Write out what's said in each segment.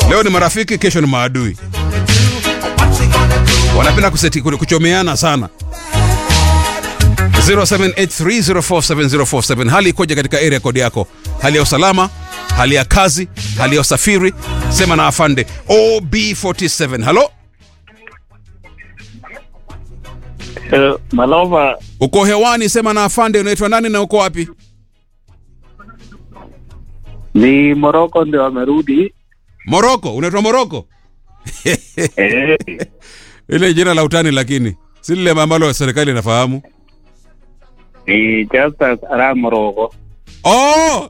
leo ni marafiki kesho ni maadui wanapenda kuseti, kuchomeana sana 0783047047 hali ikoje katika area kodi yako hali ya usalama hali ya kazi hali ya usafiri sema na afande ob47 halo Uh, Malova uko hewani sema na afande unaitwa nani na uko wapi ni Moroko ndio wamerudi. moroko unaitwa moroko Eh, ile jina la utani lakini si lile ambalo serikali inafahamu ni Justus Arap Moroko. oh!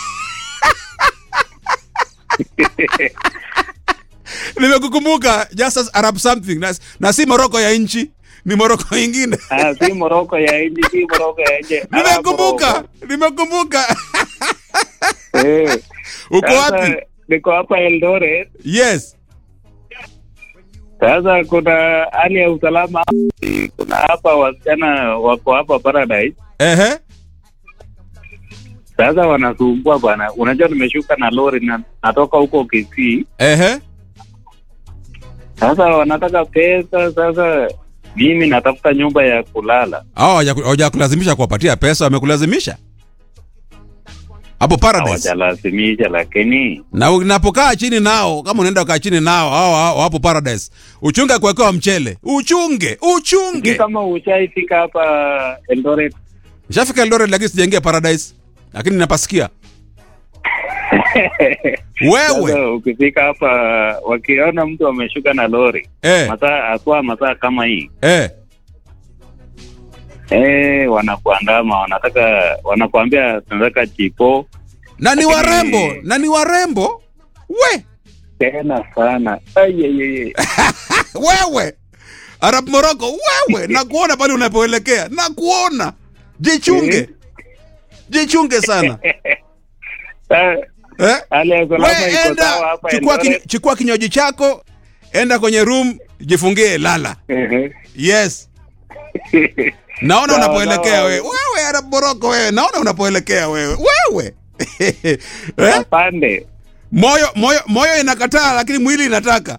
nimekukumbuka just as arab something na, na si moroko ya nchi ni moroko ingine Ah, si Moroko ya nje, si Moroko ya nje. Arap nimekumbuka Moroko. nimekumbuka Eh, uko sasa wapi Niko hapa Eldoret. yes Sasa kuna hali ya usalama, kuna hapa wasichana wako hapa Paradise. ehe Sasa wanasumbua bwana. Unajua nimeshuka na lori na natoka huko Kisii. ehe Sasa wanataka pesa. Sasa mimi natafuta nyumba ya kulala. hao hawajakulazimisha kuwapatia pesa wamekulazimisha hapo paradise hawajalazimisha lakini na unapokaa chini nao kama unaenda ukaa chini nao hao hao hapo paradise uchunge kuwekewa mchele uchunge sijui uchunge kama ushaifika hapa Eldoret. nishafika Eldoret lakini sijaingia paradise lakini napasikia wewe Sasa ukifika hapa wakiona mtu ameshuka na lori eh, masaa aswa masaa kama hii eh. eh, wanakuandama wanataka wanakuambia tunataka chipo na ni warembo na ni warembo we tena sana Ai, ai, ai, ai. wewe arab moroko wewe nakuona pale unapoelekea nakuona jichunge jichunge sana Sa- eh? hali ya usalama we iko sawa enda hapa chukua, Eldoret. kinyo, chukua kinywaji chako enda kwenye room jifungie lala Ehe. yes naona Sawa, unapoelekea sawa. wewe wewe arab moroko wewe naona unapoelekea wewe wewe eh? Afande. moyo moyo moyo inakataa lakini mwili inataka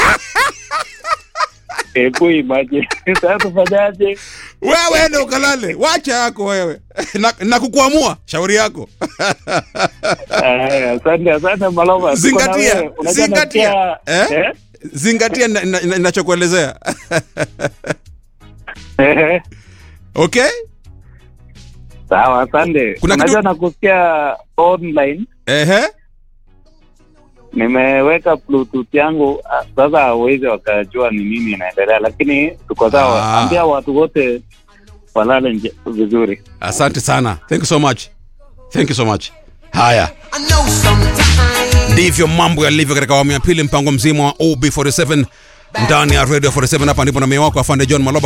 Hebu imagine sasa tufanyaje? wewe ende ukalale wacha yako wewe na, na kukuamua shauri yako Aya, Asante, asante Malova. Tuko na zingatia wewe. Unajua zingatia nasikia- eh? zingatia na- na- na- ninachokuelezea Eh? okay Sawa, asante. Kuna kitu- Unajua nakusikia online, ehe nimeweka bluetooth yangu ah, sasa hawezi wakajua ni nini inaendelea, lakini tuko sawa. Ah. Ambia watu wote walale nje vizuri. asante sana thank you so much thank you so much haya I know sometimes. ndivyo mambo yalivyo katika awamu ya pili mpango mzima wa ob47 ndani ya radio 47 hapa ndipo na mie wako afande john maloba